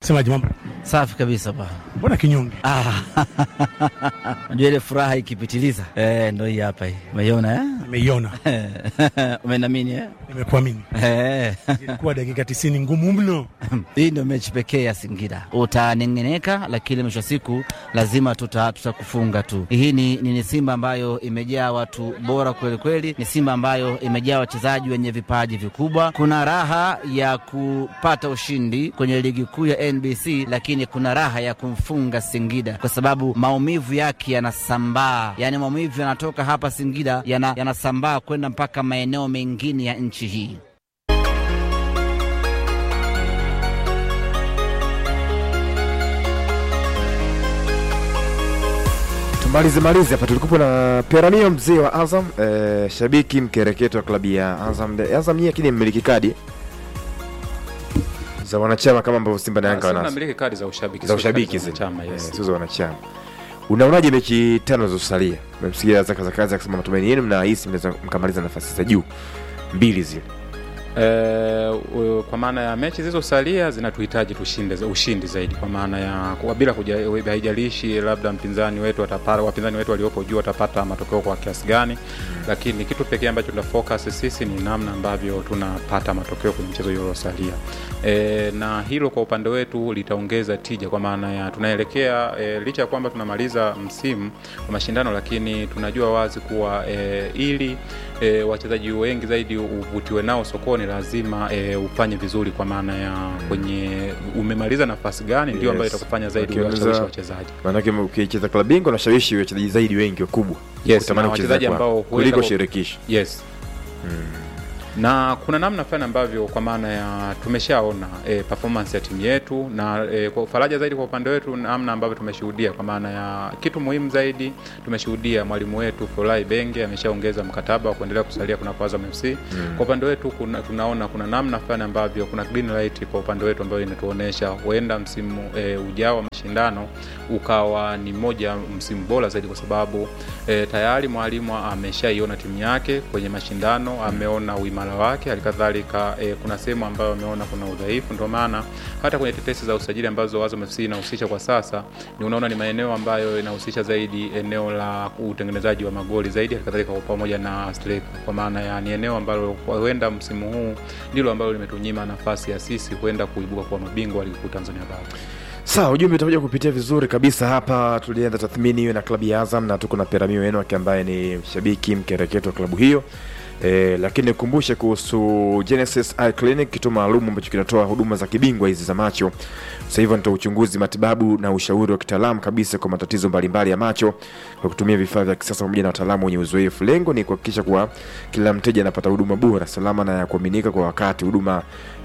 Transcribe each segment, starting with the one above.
Semaji mambo Safi kabisa pa. mbona kinyonge? Ah, Unajua ile furaha ikipitiliza eh, ndo hii hapa hii. Umeiona Nimeiona, eh? Umenamini eh? nimekuamini. Eh. Ilikuwa dakika tisini ngumu mno. Hii ndio mechi pekee ya Singida. Utanengeneka, lakini mwisho wa siku lazima tuta tutakufunga tu. Hii ni, ni, ni Simba ambayo imejaa watu bora kweli kweli, ni Simba ambayo imejaa wachezaji wenye vipaji vikubwa. Kuna raha ya kupata ushindi kwenye ligi kuu ya NBC, lakini kuna raha ya kumfunga Singida kwa sababu maumivu yake yanasambaa, yaani maumivu yanatoka hapa Singida yana, yanasambaa kwenda mpaka maeneo mengine ya nchi hii. Tumalize malize hapa, tulikuwa na Peramio mzee wa Azam eh, shabiki mkereketo wa klabu ya Azam. Azam yeye lakini mmiliki kadi za wanachama kama ambavyo Simba na Yanga Sasa wanazo namiliki kadi za ushabiki za sio ushabiki kadi za zile chama, Eh, yes. sio za wanachama. Unaonaje mechi tano zilizosalia? Mmemsikia Zaka Zakazi akisema matumaini yenu mnahisi mnaweza mkamaliza nafasi za juu mbili zile. Eh, u- kwa maana ya mechi zilizosalia zinatuhitaji tushinde za- ushindi zaidi, kwa maana ya kwa- bila kuja- haijalishi labda mpinzani wetu atapata, wapinzani wetu waliopo juu watapata matokeo kwa kiasi gani, lakini kitu pekee ambacho tuna focus sisi ni namna ambavyo tunapata matokeo kwenye mchezo hiyo uliosalia. E, na hilo kwa upande wetu litaongeza tija, kwa maana ya tunaelekea e, licha ya kwamba tunamaliza msimu wa mashindano, lakini tunajua wazi kuwa e, ili e, wachezaji wengi zaidi uvutiwe nao sokoni, lazima e, ufanye vizuri, kwa maana ya kwenye umemaliza nafasi gani, ndio ambayo Yes. itakufanya zaidi Ukiongeza- kuwashawishi wachezaji Maanake ukicheza klabu bingwa unashawishi wachezaji zaidi wengi wakubwa. Yes, kutamani na kucheza wachezaji kwao, ambao huenda kuliko kwa- shirikisho. yes na kuna namna fulani ambavyo kwa maana ya tumeshaona e, performance ya timu yetu na e, kwa faraja zaidi kwa upande wetu, namna ambavyo tumeshuhudia kwa maana ya kitu muhimu zaidi, tumeshuhudia mwalimu wetu Folai Benge ameshaongeza mkataba wa kuendelea kusalia kunako Azam FC. Kwa upande wetu kuna, tunaona kuna namna fulani ambavyo kuna green light kwa upande wetu ambayo inatuonesha huenda msimu e, ujao wa mashindano ukawa ni moja ya msimu bora zaidi, kwa sababu e, tayari mwalimu ameshaiona timu yake kwenye mashindano, ameona uimara wake, halikadhalika e, kuna sehemu ambayo ameona kuna udhaifu. Ndio maana hata kwenye tetesi za usajili ambazo Azam FC inahusisha kwa sasa, ni unaona ni maeneo ambayo inahusisha zaidi eneo la utengenezaji wa magoli zaidi, halikadhalika kwa pamoja na striker, kwa maana ya ni eneo ambalo huenda msimu huu ndilo ambalo limetunyima nafasi ya sisi huenda kuibuka kuwa mabingwa wa ligi kuu Tanzania bara. Sawa, ujumbe utakuja kupitia vizuri kabisa hapa. Tulianza tathmini hiyo na klabu ya Azam na tuko na Peramio Enoch ambaye ni shabiki mkereketo wa klabu hiyo. E, lakini nikumbushe kuhusu Genesis Eye Clinic, kituo maalum ambacho kinatoa huduma za kibingwa hizi za macho. Sasa hivyo nitoa uchunguzi, matibabu na ushauri wa kitaalamu kabisa kwa matatizo mbalimbali ya macho kwa kutumia vifaa vya kisasa pamoja na wataalamu wenye uzoefu. Lengo ni kuhakikisha kuwa kila mteja anapata huduma bora, salama na ya kuaminika kwa wakati. Huduma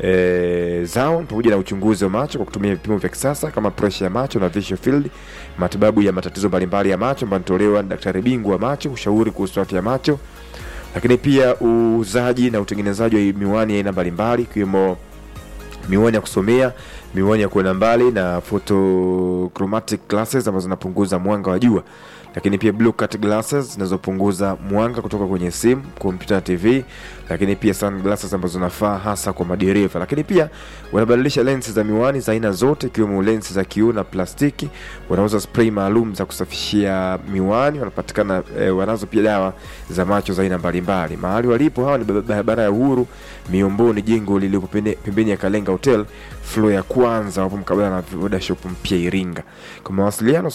e, zao pamoja na uchunguzi wa macho kwa kutumia vipimo vya kisasa kama presha ya macho na visual field, matibabu ya matatizo mbalimbali ya macho ambayo yanatolewa na daktari bingwa wa macho, ushauri kuhusu afya ya macho lakini pia uuzaji na utengenezaji wa miwani ya aina mbalimbali ikiwemo miwani ya kusomea, miwani ya kuona mbali na photochromatic glasses ambazo zinapunguza mwanga wa jua, lakini pia blue cut glasses zinazopunguza mwanga kutoka kwenye simu, kompyuta na TV, lakini pia sunglasses ambazo zinafaa hasa kwa madereva. Lakini pia wanabadilisha lensi za miwani za aina zote ikiwemo lensi za kioo na plastiki. Wanauza spray maalum za kusafishia miwani, wanapatikana eh, wanazo pia dawa za macho za aina mbalimbali. Mahali walipo hawa ni barabara ya Uhuru Miomboni, jengo lililopo pene- pembeni ya Kalenga Hotel floor ya kwanza, wapo mkabala na Voda Shop mpya Iringa. Kwa mawasiliano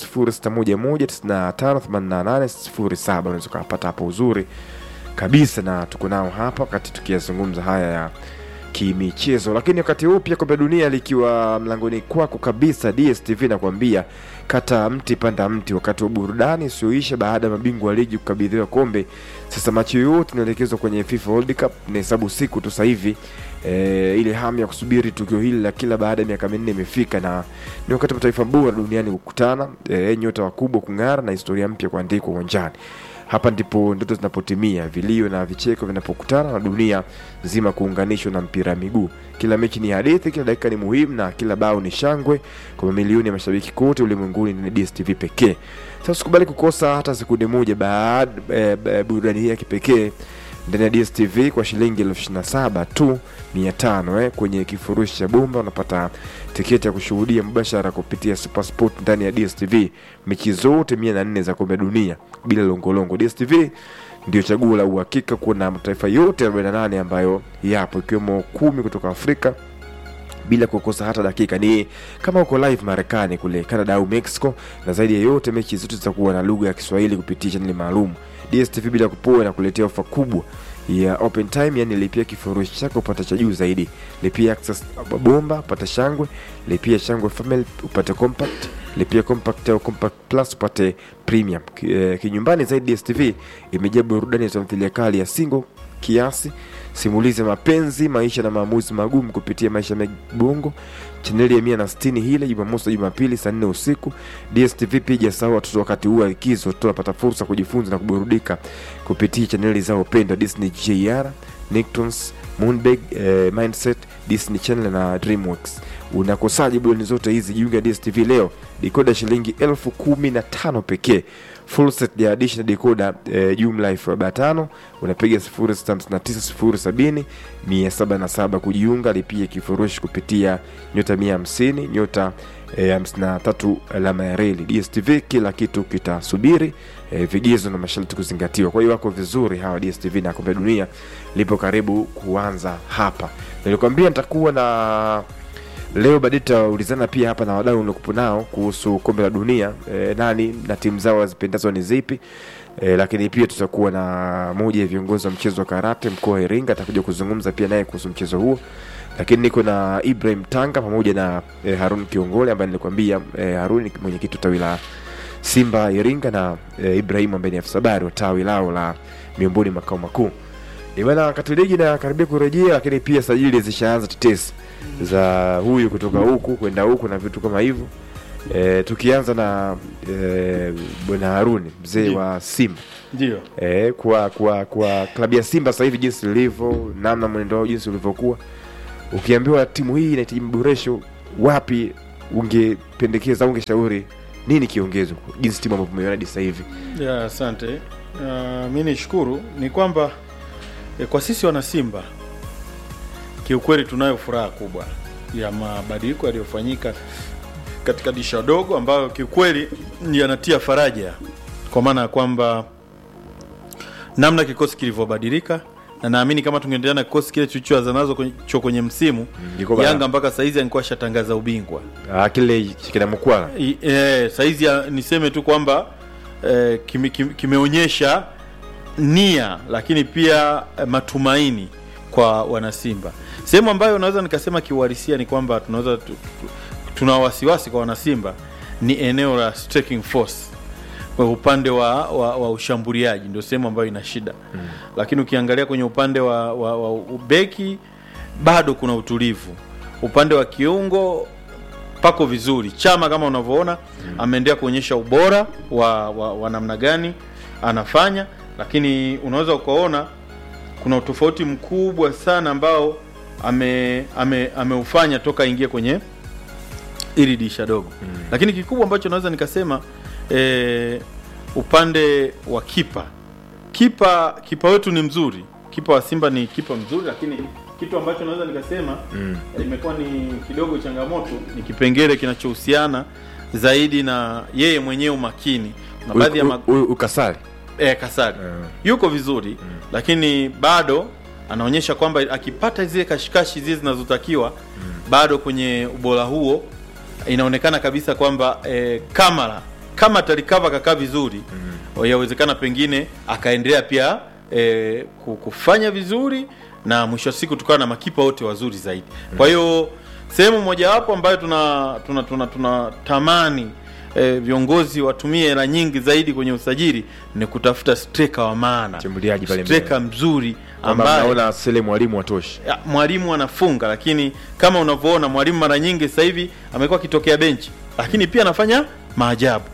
0611958807 unaweza ukawapata hapo uzuri kabisa, na tuko nao hapa wakati tukiyazungumza haya ya kimichezo. Lakini wakati huu pia kombe la dunia likiwa mlangoni kwako kabisa, DSTV nakwambia kata mti panda mti, wakati wa burudani usioisha baada ya mabingwa wa ligi kukabidhiwa kombe. Sasa macho yote inaelekezwa kwenye FIFA World Cup, nahesabu siku tu sasa hivi e, ile hamu ya kusubiri tukio hili la kila baada ya miaka minne imefika, na ni wakati mataifa bora duniani kukutana, e, nyota wakubwa kung'ara na historia mpya kuandikwa uwanjani. Hapa ndipo ndoto zinapotimia, vilio na vicheko vinapokutana na dunia nzima kuunganishwa na mpira wa miguu. Kila mechi ni hadithi, kila dakika ni muhimu na kila bao ni shangwe kwa mamilioni ya mashabiki kote ulimwenguni. Ni DStv pekee. Sasa usikubali kukosa hata sekunde moja baada eh, eh, burudani hii ya kipekee ndani ya DStv kwa shilingi elfu ishirini na saba tu mia tano eh. Kwenye kifurushi cha bomba unapata tiketi ya kushuhudia mubashara kupitia Supersport ndani ya DStv mechi zote mia na nne za kombe la dunia bila longolongo. DStv ndio chaguo la uhakika kuona mataifa yote 48 ambayo yapo ikiwemo kumi kutoka Afrika bila kukosa hata dakika. Ni kama uko live Marekani kule Canada au Mexico, na zaidi ya yote mechi zote zitakuwa na lugha ya Kiswahili kupitia chaneli maalum. DStv bila kupoa na kuletea ofa kubwa ya open time, yani lipia kifurushi chako upate cha juu zaidi, lipia access bomba upate shangwe, lipia shangwe family upate compact, lipia compact au compact plus upate premium. Ki- eh, Kinyumbani zaidi, DStv imejaa burudani ya tamthilia kali ya single kiasi simulizi ya mapenzi maisha na maamuzi magumu kupitia maisha ya bongo chaneli ya mia na sitini hile jumamosi na jumapili saa nne usiku dstv pia ijasahau watoto wakati huu wa likizo tunapata fursa kujifunza na kuburudika kupitia chaneli zao pendwa disney jr nictons moonbeg eh, mindset disney channel na dreamworks unakosaji burudani zote hizi jiunge na dstv leo dikoda shilingi elfu kumi na tano pekee full set ya additional decoder eh, jumla elfu arobaini na tano unapiga 0659 070 kujiunga lipia kifurushi kupitia nyota 150 nyota eh, 53 alama ya reli dstv kila kitu kitasubiri eh, vigezo na masharti kuzingatiwa kwa hiyo wako vizuri hawa dstv na kombe la dunia lipo karibu kuanza hapa nilikwambia nitakuwa na leo baadaye tutaulizana pia hapa na wadau niliokupo nao kuhusu kombe la dunia e, nani na timu zao wazipendazo ni zipi e, lakini pia tutakuwa na moja ya viongozi wa mchezo wa karate mkoa wa Iringa atakuja kuzungumza pia naye kuhusu mchezo huo lakini niko na Ibrahim Tanga pamoja na e, Harun Kiongole ambaye nilikwambia e, Harun ni mwenyekiti wa tawi la Simba Iringa na e, Ibrahim ambaye ni afisa habari wa tawi lao la miongoni makao makuu E bana, wakati ligi na karibia kurejea, lakini pia sajili zishaanza tetesi za huyu kutoka huku kwenda huku na vitu kama hivyo. E, tukianza na e, bwana Haruni mzee Ndiyo. wa Simba ndio e, kwa kwa kwa klabu ya Simba sasa hivi jinsi ilivyo, namna mwenendo wao jinsi ulivyokuwa, ukiambiwa timu hii inahitaji maboresho, wapi ungependekeza, ungeshauri nini kiongezwe, jinsi timu ambavyo umeiona hadi sasa hivi? ya asante uh, mi nishukuru ni kwamba eh, kwa sisi wana Simba kiukweli tunayo furaha kubwa ya mabadiliko yaliyofanyika katika disha dogo ambayo kiukweli yanatia faraja kwa maana ya kwamba namna kikosi kilivyobadilika na naamini kama tungeendelea na kikosi kile tulichoanza nazo kwenye, cho kwenye msimu Iko bana. Yanga mpaka saizi alikuwa ashatangaza ubingwa Ah, kile kina mkwala I- eh, saizi ya- niseme tu kwamba eh, kime, kime, kimeonyesha nia lakini pia eh, matumaini kwa wanasimba sehemu ambayo naweza nikasema kiuhalisia ni kwamba tunaweza tu, tu, tuna wasiwasi kwa wanasimba ni eneo la striking force kwa upande wa, wa, wa ushambuliaji ndio sehemu ambayo ina shida mm. lakini ukiangalia kwenye upande wa, wa, wa ubeki bado kuna utulivu upande wa kiungo pako vizuri chama kama unavyoona mm. ameendelea kuonyesha ubora wa, wa, wa namna gani anafanya lakini unaweza ukaona kuna utofauti mkubwa sana ambao ame, ame, ameufanya toka aingie kwenye ili disha dogo mm. lakini kikubwa ambacho naweza nikasema e, upande wa kipa kipa kipa wetu ni mzuri kipa wa simba ni kipa mzuri lakini kitu ambacho naweza nikasema mm. imekuwa ni kidogo changamoto ni kipengele kinachohusiana zaidi na yeye mwenyewe umakini na baadhi ya ma- Huyu- huyu ukasari eh, Kasari Mm. yuko vizuri lakini bado anaonyesha kwamba akipata zile kashikashi zile zinazotakiwa bado kwenye ubora huo inaonekana kabisa kwamba eh, kamera kama atarikava kakaa vizuri yawezekana pengine akaendelea pia eh, ku- kufanya vizuri na mwisho wa siku tukawa na makipa wote wazuri zaidi kwa hiyo sehemu mojawapo ambayo tuna tuna tuna, tuna tamani eh, viongozi watumie hela nyingi zaidi kwenye usajili ni kutafuta striker wa maana Mshambuliaji pale mbele. striker mzuri kwamba ambaye mnaona sele mwalimu watoshi ya, mwalimu anafunga lakini kama unavyoona mwalimu mara nyingi sasa hivi amekuwa akitokea benchi lakini pia anafanya maajabu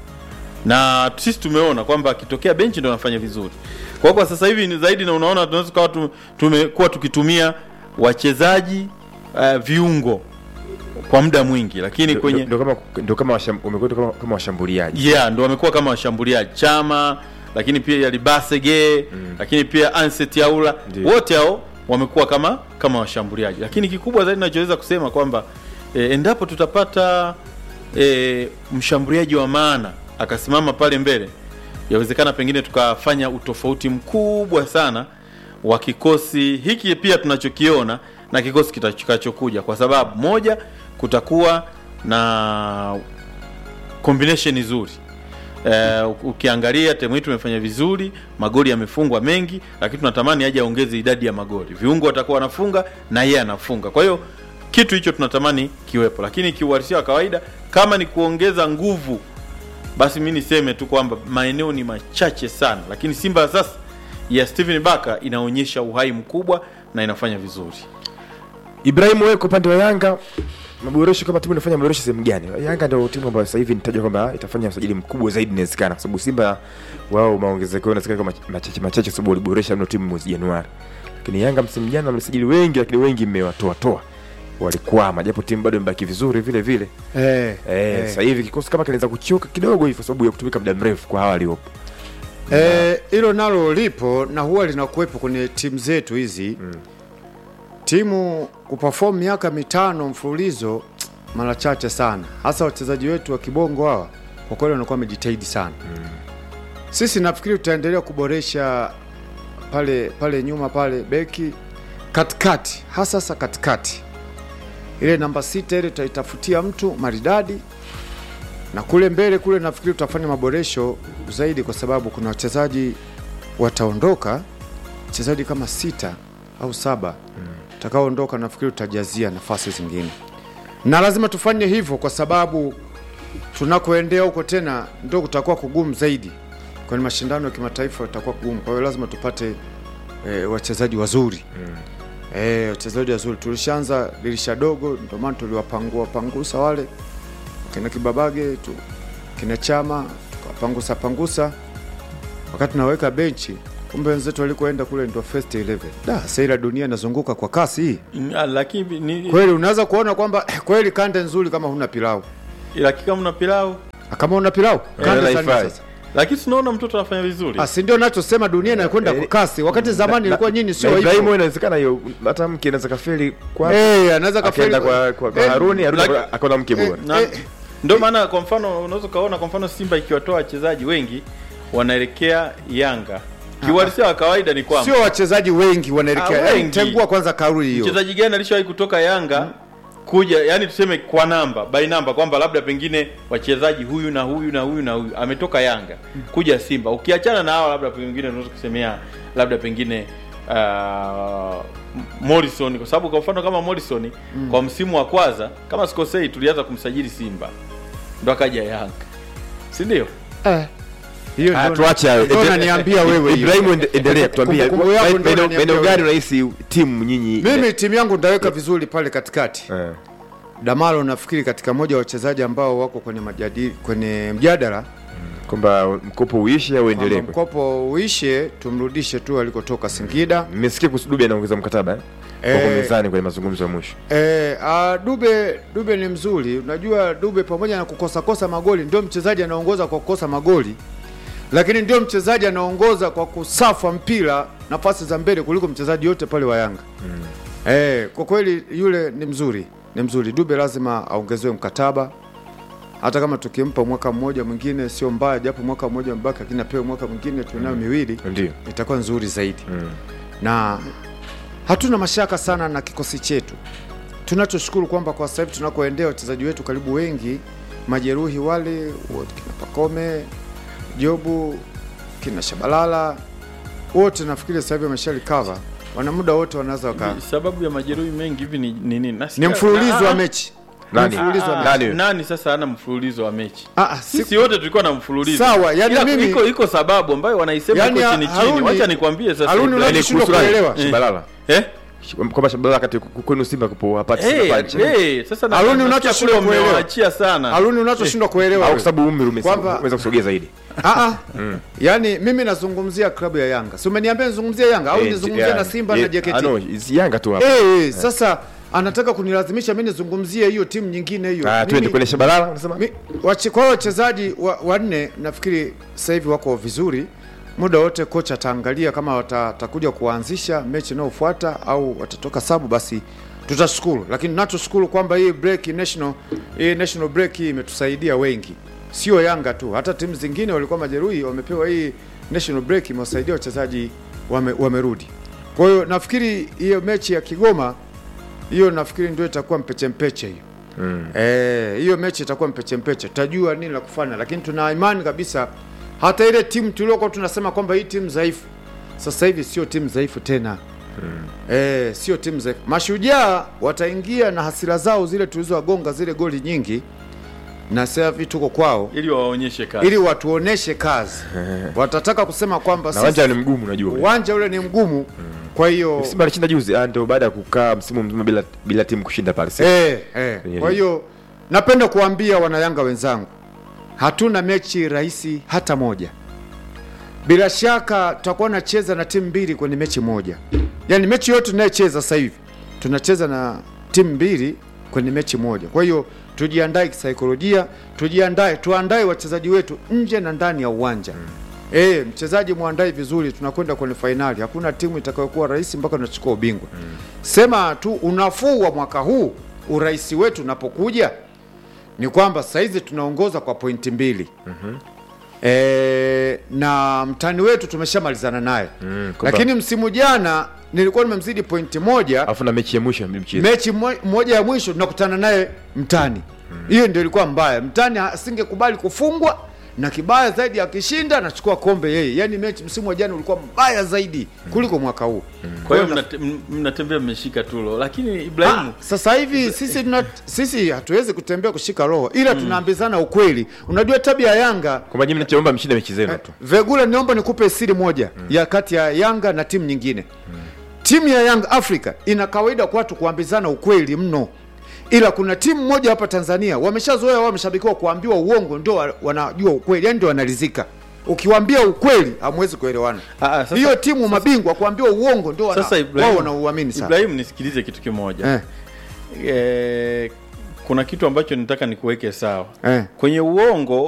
na sisi tumeona kwamba akitokea benchi ndo anafanya vizuri kwa kwa sasa hivi ni zaidi na unaona tunaweza kuwa tu, tumekuwa tukitumia wachezaji uh, viungo kwa muda mwingi lakini kwenye ndo kama ndo kama washam- wamekuwa kama, kama washambuliaji yeah ndo wamekuwa kama washambuliaji chama lakini pia Yalibasege lakini pia Anset Yaula Ndio. wote hao wamekuwa kama kama washambuliaji, lakini kikubwa zaidi nachoweza kusema kwamba e, endapo tutapata e, mshambuliaji wa maana akasimama pale mbele, yawezekana pengine tukafanya utofauti mkubwa sana wa kikosi hiki pia tunachokiona na kikosi kitakachokuja, kwa sababu moja, kutakuwa na combination nzuri. Eh, ukiangalia timu yetu imefanya vizuri, magoli yamefungwa mengi, lakini tunatamani aje aongeze idadi ya magoli. Viungo watakuwa wanafunga na yeye anafunga. Kwa hiyo kitu hicho tunatamani kiwepo, lakini kiuhalisia wa kawaida, kama ni kuongeza nguvu, basi mi niseme tu kwamba maeneo ni machache sana, lakini Simba ya sasa ya Steven Baka inaonyesha uhai mkubwa na inafanya vizuri. Ibrahim, wewe kwa upande wa Yanga maboresho kama timu inafanya maboresho sehemu gani? Yanga ndio timu ambayo sasa hivi nitajua kwamba itafanya usajili mkubwa zaidi inawezekana, kwa sababu Simba wao maongezeko yao inawezekana kama machache machache, kwa sababu waliboresha mno timu mwezi Januari, lakini Yanga msimu jana wamesajili wengi, lakini wengi mmewatoa toa, walikwama, japo timu bado imebaki vizuri vile vile. eh, Eh, sasa hivi kikosi kama kinaweza kuchoka kidogo hivi, kwa sababu ya kutumika muda mrefu kwa hawa waliopo. Eh, hilo nalo lipo na huwa linakuwepo kwenye timu zetu hizi mm. Timu kuperform miaka mitano mfululizo mara chache sana, hasa wachezaji wetu wa kibongo hawa, kwa kweli wanakuwa wamejitahidi sana mm. Sisi nafikiri tutaendelea kuboresha pale pale nyuma pale beki katikati, hasa sasa katikati, ile namba sita ile tutaitafutia mtu maridadi na kule mbele kule nafikiri tutafanya maboresho zaidi, kwa sababu kuna wachezaji wataondoka, wachezaji kama sita au saba utakaoondoka, nafikiri tutajazia nafasi zingine, na lazima tufanye hivyo kwa sababu tunakoendea huko tena ndio kutakuwa kugumu zaidi kwenye mashindano ya kimataifa, itakuwa kugumu. Kwa hiyo lazima tupate e, wachezaji wazuri e, wachezaji wazuri. Tulishaanza dirisha dogo, ndio maana tuliwapangua pangusa wale kina Kibabage tu kina Chama tukapangusa pangusa, wakati naweka benchi, kumbe wenzetu walikoenda kule ndio first 11. Da, sasa ila dunia inazunguka kwa kasi hii Mm, ah, Lakini ni kweli, unaweza kuona kwamba kweli kande nzuri kama huna pilau. lakini kama una pilau, Ah, Kama una pilau kande Eh, sana haifai. sasa. lakini tunaona mtoto anafanya vizuri. Ah, si ndio nachosema, dunia inakwenda kwa kasi, wakati zamani ilikuwa nyinyi sio Na Ibrahim, hivyo. inawezekana hiyo hata mke anaweza kafeli kwa Eh, anaweza kafeli akaenda kwa, kwa, kwa Eh, Haruni Haruni like- akaona- akaona mke bora. Na Eh. ndio maana kwa mfano unaweza ukaona kwa mfano Simba ikiwatoa wachezaji wengi wanaelekea Yanga. Kiuhalisia wa kawaida ni kwamba sio wachezaji wengi wanaelekea. Ah, Yaani, wengi. Tengua kwanza kauli hiyo. mchezaji gani alishawahi kutoka Yanga kuja, yani tuseme kwa namba by namba, kwamba labda pengine wachezaji huyu na huyu na huyu na huyu ametoka Yanga kuja Simba, ukiachana na hawa, labda pengine unaweza kusemea labda pengine uh, Morrison, kwa sababu kwa mfano kama Morrison kwa msimu wa kwanza kama sikosei, tulianza kumsajili Simba ndo akaja Yanga, si ndio? Eh. Hiyo Ah, ndio tuache hayo. ndio unaniambia wewe hiyo. Ibrahim, ende- endelea kutuambia Kumbukumbu yako ndio maeneo unaniambia maeneo gani wewe. unahisi timu nyinyi Mimi timu yangu nitaweka vizuri pale katikati. Eh, Damalo nafikiri katika moja wa wachezaji ambao wako kwenye majadili, kwenye mjadala kwamba mkopo uishe au kwamba uendelee? mkopo uishe, tumrudishe tu alikotoka Singida. Nimesikia kuhusu Dube anaongeza mkataba eh? Wako Eh. mezani kwenye mazungumzo ya mwisho. E, a, Dube Dube ni mzuri. Unajua Dube pamoja na kukosa kosa magoli ndio mchezaji anaongoza kwa kukosa magoli, lakini ndio mchezaji anaongoza kwa kusafa mpira nafasi za mbele kuliko mchezaji yote pale wa Yanga. Mm. E, kwa kweli yule ni mzuri, ni mzuri. Dube lazima aongezewe mkataba, hata kama tukimpa mwaka mmoja mwingine sio mbaya, japo mwaka mmoja mbaki, lakini apewe mwaka mwingine tunayo miwili, Ndio. itakuwa nzuri zaidi Mm. na hatuna mashaka sana na kikosi chetu. Tunachoshukuru kwamba kwa sasa hivi tunakoendea wachezaji wetu karibu wengi majeruhi wale wote, kina Pakome, Jobu, kina Shabalala wote nafikiri sasa hivi wamesha recover, wana muda wote wanaweza waka Sababu ya majeruhi mengi hivi ni ni nini? ni mfululizo wa mechi Nani? Ni mfululizo wa Ah, mechi. Nani? nani sasa ana mfululizo wa mechi? Ah, ah, si- Sisi wote tulikuwa na mfululizo. Sawa, yani Ila mimi- iko iko sababu ambayo wanaisema Yani, iko chini chini. Haruni- Wacha nikwambie sasa. Haruni Ibrahim. unajua- Yaani Nashindwa kuhusu nani? kuelewa. Shabalala. eh? Kwamba Shabalala kati kwenu Simba kupo hapati Eh, Simba punch. eh, sasa na Haruni nasikia unachoshindwa kule kuelewa. umewaachia sana. Haruni unachoshindwa kuelewa Au wewe. kwa sababu umri umesi- Kwamba- umeweza kusogea zaidi. Ah, ah. Yaani mimi nazungumzia klabu ya Yanga. Si umeniambia nizungumzie Yanga au Eh, nizungumzie ya- na Simba eh, na JKT? ah, no, si Yanga tu hapa. Eh, eh, sasa anataka kunilazimisha mimi nizungumzie hiyo timu nyingine hiyo. Ah, Mimi- twende kwenye Shabalala unasema? mi- wache- kwa wachezaji wa- wanne nafikiri sasa hivi wako vizuri, muda wote kocha ataangalia kama wata- watakuja kuanzisha mechi inayofuata au watatoka sabu, basi tutashukuru. Lakini nachoshukuru kwamba hii break national, hii national break hii imetusaidia wengi, sio Yanga tu, hata timu zingine walikuwa majeruhi wamepewa hii national break, imewasaidia wachezaji wame, wamerudi. Kwa hiyo nafikiri hiyo mechi ya Kigoma hiyo nafikiri ndio itakuwa mpeche mpeche hiyo Eh, hiyo mechi itakuwa mpeche mpeche, tutajua nini la kufanya, lakini tuna imani kabisa hata ile timu tuliokuwa tunasema kwamba hii timu dhaifu, sasa hivi sio timu dhaifu tena. Eh, sio timu dhaifu. Mashujaa wataingia na hasira zao zile tulizowagonga zile goli nyingi, na sasa hivi tuko kwao ili wawaonyeshe kazi ili watuoneshe kazi. Watataka kusema kwamba na sisi- uwanja ni mgumu unajua ule. uwanja ule ni mgumu, kwa hiyo Simba alishinda juzi ah, ndio baada ya kukaa msimu mzima bila bila timu kushinda pale Simba. Eh, eh. Kwenye Kwa ligi. hiyo napenda kuambia wanayanga wenzangu, hatuna mechi rahisi hata moja. Bila shaka tutakuwa nacheza na timu mbili kwenye mechi moja, yaani mechi yote tunayocheza sasa hivi tunacheza na timu mbili kwenye mechi moja. Kwa hiyo tujiandae kisaikolojia, tujiandae, tuandae wachezaji wetu nje na ndani ya uwanja. Eh, mchezaji muandae vizuri, tunakwenda kwenye fainali. Hakuna timu itakayokuwa rahisi mpaka tunachukua ubingwa. Sema tu unafuu wa mwaka huu, urais wetu unapokuja ni kwamba saizi tunaongoza kwa pointi mbili e, na mtani wetu tumeshamalizana naye Mm, kwamba- lakini msimu jana nilikuwa nimemzidi pointi moja Alafu na mechi ya mwisho mchezo. mechi mo- moja ya mwisho tunakutana naye mtani hiyo ndio ilikuwa mbaya mtani asingekubali kufungwa na kibaya zaidi akishinda anachukua kombe yeye yaani mechi msimu wa jana ulikuwa mbaya zaidi kuliko mwaka huu kwa hiyo na- mnate- m- mnatembea mmeshika tulo lakini Ah, Ibrahimu sasa hivi sisi tuna, sisi hatuwezi kutembea kushika roho ila tunaambizana ukweli unajua tabia ya Yanga Kwamba nyinyi mnachoomba mshinde mechi zenu tu. Vegula, niomba nikupe siri moja ya kati ya Yanga na timu nyingine. Timu ya Yanga Africa ina kawaida kwa watu kuambizana ukweli mno, ila kuna timu moja hapa Tanzania wameshazoea wao wameshabikiwa kuambiwa uongo, ndio wa- wanajua ukweli, yani ndio wanalizika. Ukiwaambia ukweli hamwezi kuelewana. Ah, ah, sasa- Hiyo timu mabingwa kuambiwa uongo ndio wana, sasa wao Ibrahimu, wanauamini sana. Ibrahimu nisikilize kitu kimoja Eh, eh, kuna kitu ambacho nataka nikuweke sawa eh. kwenye uongo